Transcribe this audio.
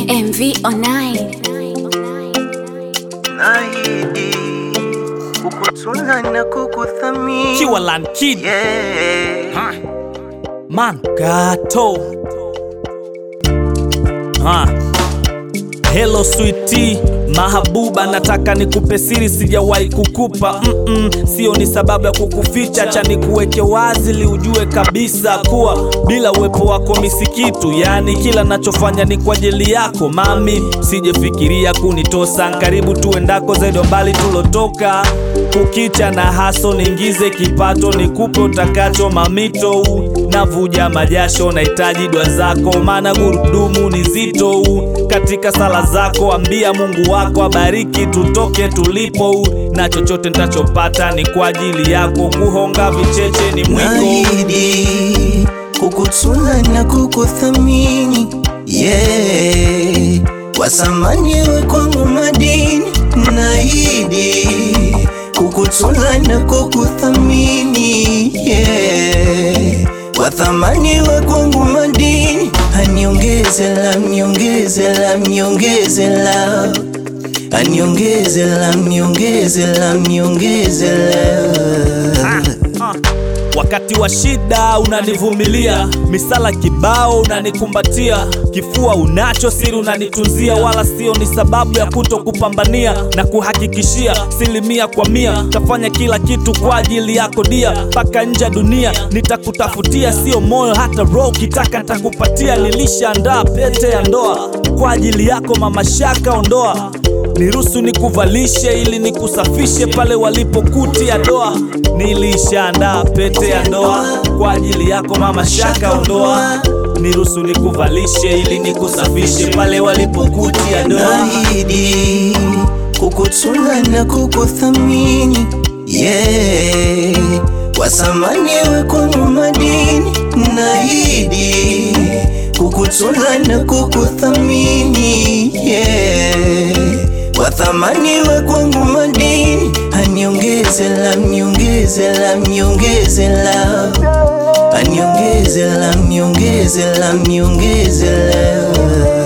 MV online. Naahidi kukutunza na kukuthamini. Kiwalan Kid Yeah. ha. Mangato ha. Hello sweetie mahabuba, nataka nikupe siri sijawahi kukupa mm -mm. Sio ni sababu ya kukuficha, cha nikuweke wazi li ujue kabisa kuwa bila uwepo wako misikitu, yani kila nachofanya ni kwa ajili yako mami, sijefikiria kunitosa karibu tuendako zaidi mbali tulotoka, kukicha na haso niingize kipato nikupe utakacho mamito, navuja majasho nahitaji dua zako, maana gurudumu ni zito katika sala zako, ambia Mungu wako abariki tutoke tulipo, na chochote nitachopata ni kwa ajili yako, kuhonga vicheche ni mwiko. Naahidi kukutunza na kukuthamini. Yeah. Kwa thamani we kwangu madini. Naahidi kukutunza na kukuthamini. Yeah. Kwa thamani we kwangu madini. Aniongeze la, niongeze la, niongeze la Aniongeze la, niongeze la, niongeze la Ah. Wakati wa shida unanivumilia, misala kibao unanikumbatia, kifua unacho siri unanitunzia, wala sio ni sababu ya kuto kupambania na kuhakikishia silimia kwa mia, tafanya kila kitu kwa ajili yako dia, mpaka nje ya dunia nitakutafutia, sio moyo hata roho, kitaka nitakupatia. Nilishaandaa pete ya ndoa kwa ajili yako, mama Shaka, ondoa Niruhusu nikuvalishe ili nikusafishe pale walipokutia doa. Nilishaandaa pete ya ndoa kwa ajili yako mama Shaka, ondoa. Niruhusu nikuvalishe ili nikusafishe pale walipokutia doa. Naahidi kukutunza na kukuthamini. Yeah. Kwa thamani we kwangu madini. Naahidi kukutunza na kukuthamini. Yeah. Kwa thamani we kwangu madini. Aniongeze la, niongeze la, niongeze la Aniongeze la, niongeze la, niongeze la